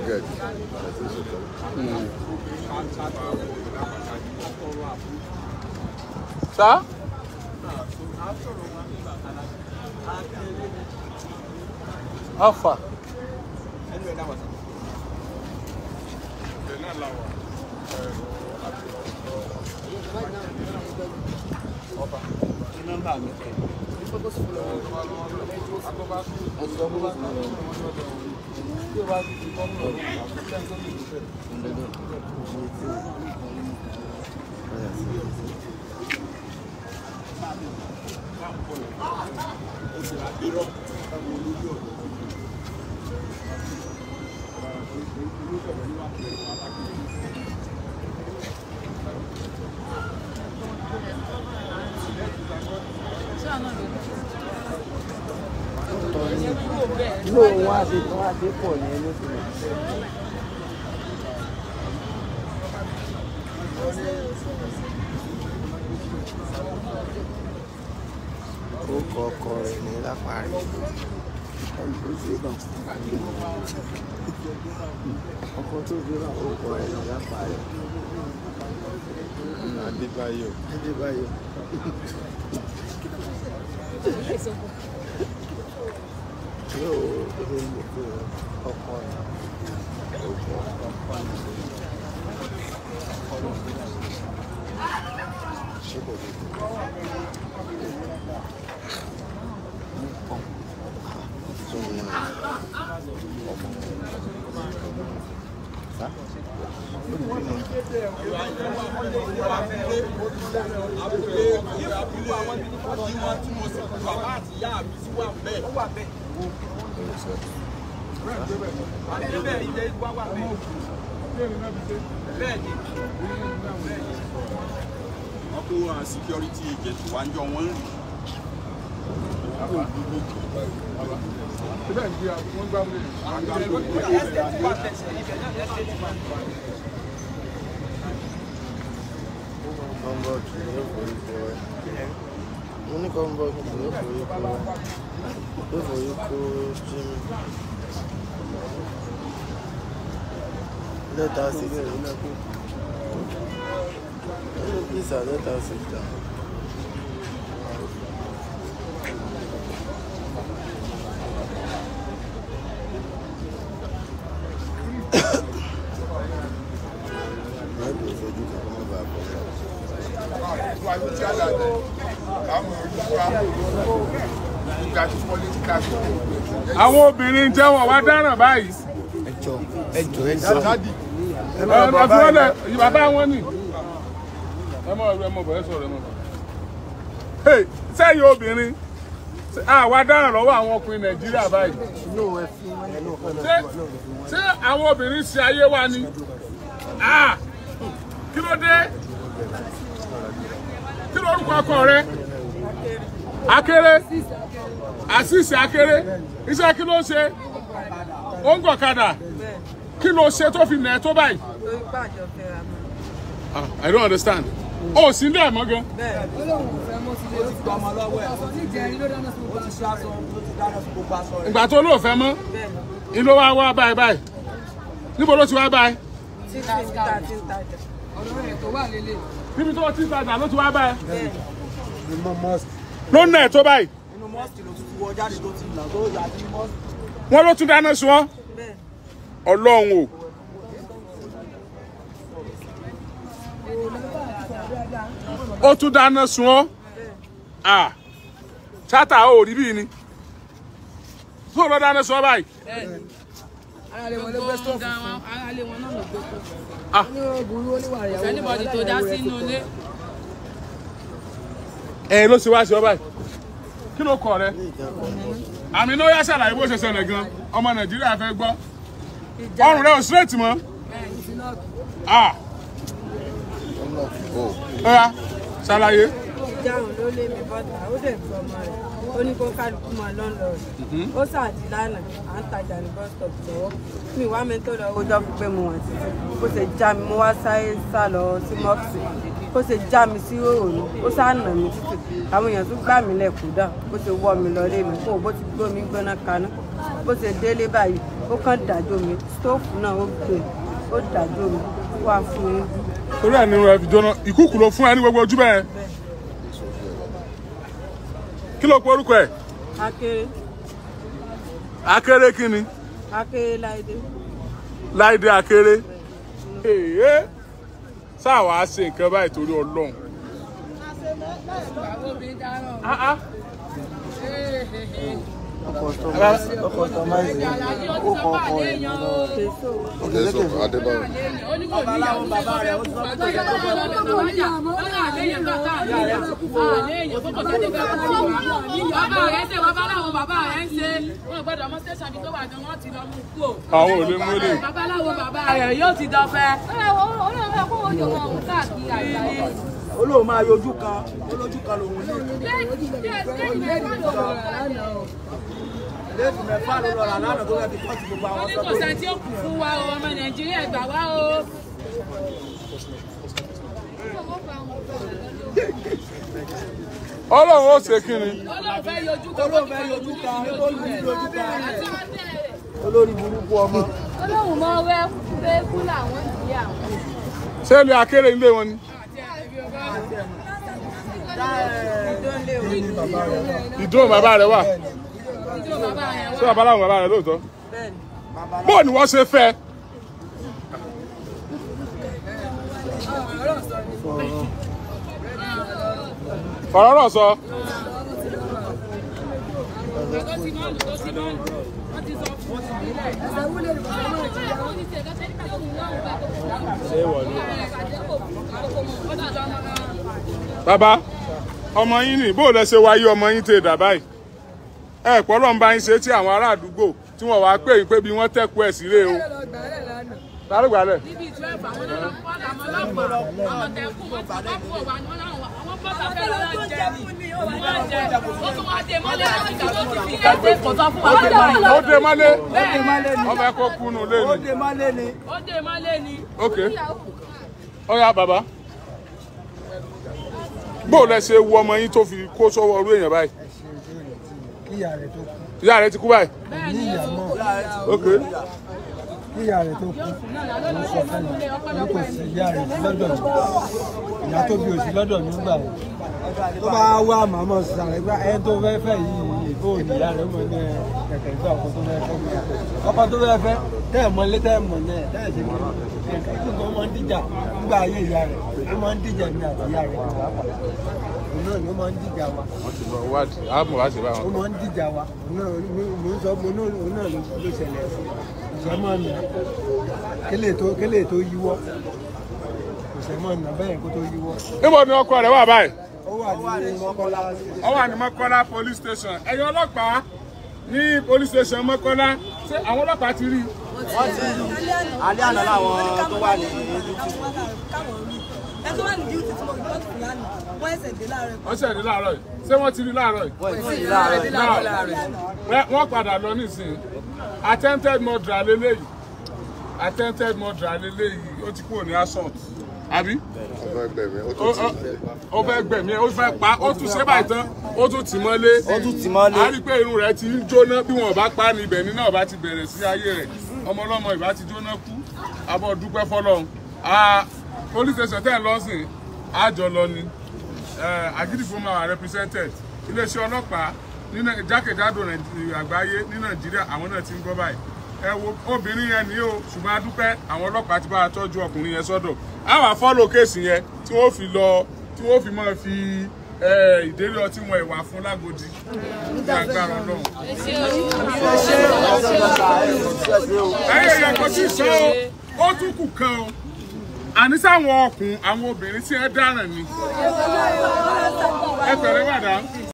get àti ìṣètò. sá. alfa. inú wọn á ṣe wọn á ṣe pọ̀ ní ẹni tó lọ. ó kọ ọkọ rẹ̀ ní lápárí. ọkọ tó fi ràn ó kọ rẹ̀ ní lápárí. Adébáyọ̀. Adébáyọ̀. yóò rí ìlú ọkọ rẹ̀. Ṣé kò dé? Tó ní ọmọ sá. wọ́n kó àwọn security agent wá ń jọ wọ́n ń rìn. kọ́ńbọ̀ọ̀kì ló forí kó ẹ. mo ní kọ́ńbọ̀ọ̀kì ló forí kó ló forí kó jimmy. lẹ́tà sí bẹ̀rẹ̀ iná pé nínú písà lẹ́tà sí ìta. Mẹ́tò fojú kan kọ́ mọ́ bàa bọ̀ lọ. àwọn obìnrin jẹ́ wọn wá dáràn báyìí. ẹjọ ẹjọ ẹjọ ẹ ẹ fún ọlẹ bàbá wọn ni. ẹ mọ ẹ mọ bọ ẹ sọ̀rọ̀ ẹ mọ bọ. Hey, sẹ́yìn obìnrin àwa dáràn lọ́wọ́ àwọn ọkùnrin nàìjíríà báyìí. ṣé ṣé àwọn obìnrin ṣe ayé wa ni. Ah, kí ló dé kí ló orúkọ ọkọ rẹ akéré àṣìṣe akéré iṣẹ́ kí ló ń ṣe ó ń gọ̀kadà kí ló ṣe tó fi nà ẹ́ tó báyìí. lórí pàjọ fẹ́ra mọ́. Ah, I don't understand. ó sì ń dẹ̀ mọ́ gan. bẹ́ẹ̀ ìgbà tó lóò fẹ́ mọ́ ni ló wá wá báyìí báyìí níbo ló ti wá báyìí títí níta tí ń tajà. níbi tó ti tajà ló ti wá báyìí bẹ́ẹ̀ ló ń nà ẹ́ tó báyìí inú mọ́sìkì ló ti wọ jáde tó ti là tó yà sí mọ́sìkì. wọ́n ló tún dáná sun ọ́ bẹ́ẹ̀ ọlọ́run o. ó tún dáná sun ọ́ ah chata ò rí bíi ni tó lọ dáná sun ọ́ báyìí. gbogbo gan wọn aráalé wọn náà ló gbé kó Ah. anybody tó dá sínú ilé ẹ ló ṣe wá sí ọ báyìí kí ló kọ rẹ àmì ló yá ṣàlàyé bó ṣe ṣẹlẹ̀ gan ọmọ nàìjíríà fẹ́ gbọ́ ọrùn rẹ ò straight mọ́ ah ó yá ṣàlàyé jáàrùn ló lé mi bọ́ta ó dẹ̀ fi ọmọ rẹ̀ ó ní kó kálukú máa lọ́n lọ rẹ̀ ó sàdí lánàá à ń tajà ní bus stop lọ́wọ́ mi wá mi tó lọ ojọ́ fi pé mo wà títí ó ṣe já mi mo wá sáré sá lọ sí mọ́ọ̀sì ó ṣe já mi sí òòrùn ó sá nà mí títì àwọn èèyàn tún gbà mí lẹ̀ kúdà ó ṣe wọ́ mi lọ lé mi kó bó ti gbómi gbóná kaná bó ṣe délé báyìí ó kàn dájọ́ mi stóòfù náà ó gbé ó dájọ́ mi wá fún mi torí ẹ̀ nínú ẹ̀ fi jóná ìkúkù ló fún ẹ ní gbogbo ojú bẹ́ẹ̀ kí ló pe orúkọ ẹ̀ akéré akéré kí ni akéré láìdé láìdé akéré èèyàn sáà wàá ṣe nǹkan báyìí torí ọlọ́run Àwọn obìnrin dáràn. Ah, ah. ọkọ̀ tó máa ń ṣe ó kọ́ ọkọ̀ rẹ̀ lọ́wọ́. fèsò Jésù Adébáyọ̀. babaláwo bàbá rẹ̀ ó ti sọ pé kò yẹ kó bọ́ Bàbá rẹ̀ ṣe babaláwo bàbá rẹ̀ ń ṣe. Wọ́n gbọ́dọ̀ ọmọ station bí tó wà gan, wọ́n ti lọ mú kú o. àwọn ò lè mú lè Babaláwo bàbá rẹ̀ yóò ti dọ̀fẹ́. olóò máa yọjú kan olójú kan lòun ní léèdì mẹ́fà ló lọ rà lánàá tó fẹ́ fi kọ́ọ̀tù gbogbo àwọn Wọ́n ní sọ kò pé sẹ́ni tí ó kù fún wa o, ọmọ Nàìjíríà gbà wá o. ọlọ́run ó ṣe kí ni Ọlọ́run fẹ́ yọjú kan. olóò fẹ́ yọjú kan olórí yọjú kan Àti wọ́n tẹ̀lé. olórí burúkú ọmọ olóhùn mọ wẹ pé kú làwọn ìdílé àwọn. ṣé ilé akéré ilé wọn ni ìdúró bàbá rẹ wà Ìjọ bàbá yẹn ṣé bàbá làwọn bàbá rẹ lóòótọ́ bẹ́ẹ̀ ni bóò ni wọ́n ṣe fẹ́ fọ̀rọ̀ rọ̀ sọ Ọgọ́ ti máa ń lò tó ti máa ń lò. Wọ́n ti sọ fún ìbílẹ̀. bàbá ọmọ yín ni bóò lẹ ṣe wáyé ọmọ yín tẹ dà báyìí ẹ pọ́ lọ́n bá yín ṣe tí àwọn ará àdúgbò tí wọ́n wá pè yín pé bí wọ́n tẹ́kù ẹ̀ sílé o lálùgbàlẹ̀ níbi twelve àwọn náà lọ kọ́ àwọn ọlọ́pàá àwọn tẹ̀kù wọn ti bá kú ọ̀wà ni wọ́n náà wà àwọn bọ́ọ̀lù afẹ́rẹ́ náà jẹ wọ́n jẹ ó tún wá dé mọ́lẹ̀ láti ìgbà tó ti fi kéde kò sọ fún wa ó dé mọ́lẹ̀ ó dé mọ́lé mọ́lé ni ọmọ ẹ̀kọ́ kúnnú lé ó ni dé mọ́lé ni ó dé mọ́lẹ̀ ni ok ó yá bàbá bóò lẹ ṣe wo ọmọ yín tó fi kó sọ́wọ́ ọrú èèyàn báyìí kíyà rẹ̀ tó kú ìyá rẹ ti kú báyìí ní ìyá mọ́ ok kíyà rẹ̀ tó kú òun sọ fún mi ní kò sí ìyá rẹ̀ sí lọ́dọ̀ mi ìyá tó bí òsì lọ́dọ̀ mi gbà yìí tó bá wá màmá sàrẹ̀ gbá ẹni tó fẹ́ fẹ́ yìí ìbò ní ìyá rẹ̀ mọ̀ ní kẹ̀kẹ́ gbà ọkọ tó fẹ́ fẹ́ mi ọkọ tó fẹ́ fẹ́ tẹ́ ẹ̀ mọ́lé tẹ́ ẹ̀ mọ̀ náà tẹ́ ẹ̀ ṣe kí nǹkan kí nǹkan máa ń dìjà nígbà ayé ìyá rẹ̀ ó máa ń dìjà ní àti ìyá rẹ̀ òun náà ni ó máa ń dìjà wa wọ́n ti lọ wádìí àmọ̀ wá sí ó báwọn. máa ń dìjà wa òun náà mo ń sọ mo náà òun náà ló ló ṣẹlẹ̀ ìṣẹ́mọ̀ nà kélé tó kélé tó yíwọ́ ìṣẹ́mọ̀ nà bẹ́ẹ̀ kó tó yíwọ́ níbo ni ọkọ rẹ wà báyìí ó wà ní mọ́kànlá ó wà ní mọ́kọ́lá police station ẹ̀yin ọlọ́pàá ní police station mọ́kọ́lá ṣé àwọn ọlọ́pàá ti rí i. wọ́n ti alẹ́ àná làwọn tó wà ní youtube ẹ tó wà ní díútì tí mo rìpọ́tù fún lánàá wọ́n ẹsẹ̀ dé láàárọ̀ wọ́n ṣẹ̀ ní láàárọ̀ yìí ṣé wọ́n ti rí láàárọ̀ yìí. wọ́n ti rí láàárọ̀ Wẹ́- wọ́n padà lọ nísìnyí attempted murder lélẹ́yìí attempted murder lélẹ́yìí ó ti kúrò ní assault àbí ọmọ ẹgbẹ́ mi ó ó tún ti ó- ó fẹ́ gbẹ̀mí ẹ̀ ó fẹ́ pa ó tún ṣe báyìí tán ó tún tì mọ́lé ó tún tì mọ́lé. a rí i pé irun rẹ̀ ti ń jóná bí wọn ò bá pa á ní ibẹ̀ ní náà bá ti bẹ̀rẹ̀ sí ayé rẹ̀ ọmọ ọlọ́mọ ìbá ti jóná kú abọ́ dúpẹ́ fọlọ́run Ah, police station tẹ́ ẹ̀ lọ́sìn àjọ lọ ni Eh, Agídìgbò máa wà represented iléeṣẹ́ ọlọ́pàá ní Nai- jákèjádò Nàìjí- àgbáyé ní Nàìjíríà àwọn náà ti ń gbọ́ báyìí ẹ wo obìnrin yẹn ní o ṣùgbọ́n a dúpẹ́ àwọn ọlọ́pàá ti bá a tọ́jú ọkùnrin yẹn sọ́dọ̀ a wà fọ́lọ̀ kéèsì yẹn tí wọ́n fi lọ tí wọ́n fi máa fi eh, ìdérí ọtí wọn ìwà fún lágodi ní agbára Ọlọ́run. ẹyẹ yẹn kò tí ì sọ ó ó tún kù kan o àní sáwọn ọkùn àwọn obìnrin tí ẹ dáràn ni ẹ pẹ̀lẹ́ wàdà.